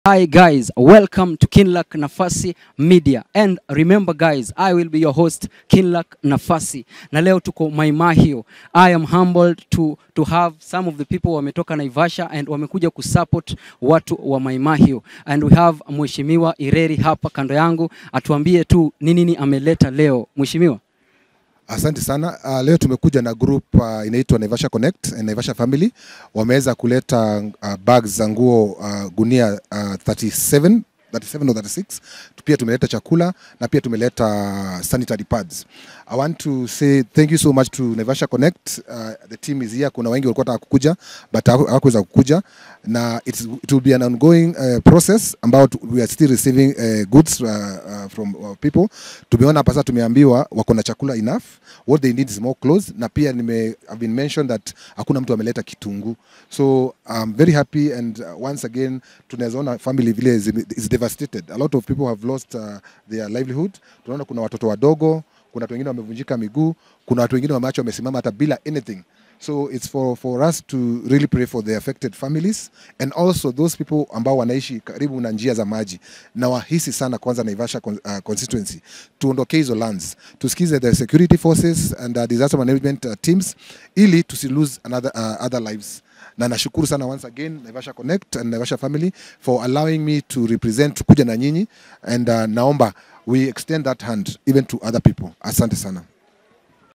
Hi guys, welcome to Kinlak Nafasi Media. And remember guys, I will be your host Kinlak Nafasi. Na leo tuko Maimahio. I am humbled to to have some of the people wametoka Naivasha and wamekuja kusupport watu wa Maimahio. And we have Mheshimiwa Ireri hapa kando yangu atuambie tu ni nini ameleta leo. Mheshimiwa. Asante sana. Uh, leo tumekuja na group uh, inaitwa Naivasha Connect and Naivasha Family. Wameweza kuleta uh, bags za nguo uh, gunia uh, 37 37 or 36. Pia tumeleta chakula na pia tumeleta sanitary pads. I want to say thank you so much to Naivasha Connect. Uh, the team is here. Kuna wengi walikuwa wanataka kukuja but hawaku- hawakuweza kukuja na it's, it will be an ongoing uh, process ambao tu- we are still receiving uh, goods uh, uh, from uh, people. Tumeona hapa sasa tumeambiwa wako na chakula enough. What they need is more clothes na pia nime have been mentioned that hakuna mtu ameleta kitunguu. So I'm very happy and uh, once again tunaweza ona family vile is, is devastated. A lot of people have lost uh, their livelihood. Tunaona kuna watoto wadogo, kuna watu wengine wamevunjika miguu, kuna watu wengine wameachwa wamesimama hata bila anything. So it's for, for us to really pray for the affected families and also those people ambao wanaishi karibu na njia za maji na wahisi sana kwanza Naivasha con- uh, constituency, tuondokee hizo lands, tusikize the security forces and uh, disaster management uh, teams ili tusi lose another, uh, other lives na nashukuru sana once again Naivasha Connect and Naivasha family for allowing me to represent kuja na nyinyi and uh, naomba we extend that hand even to other people. Asante sana.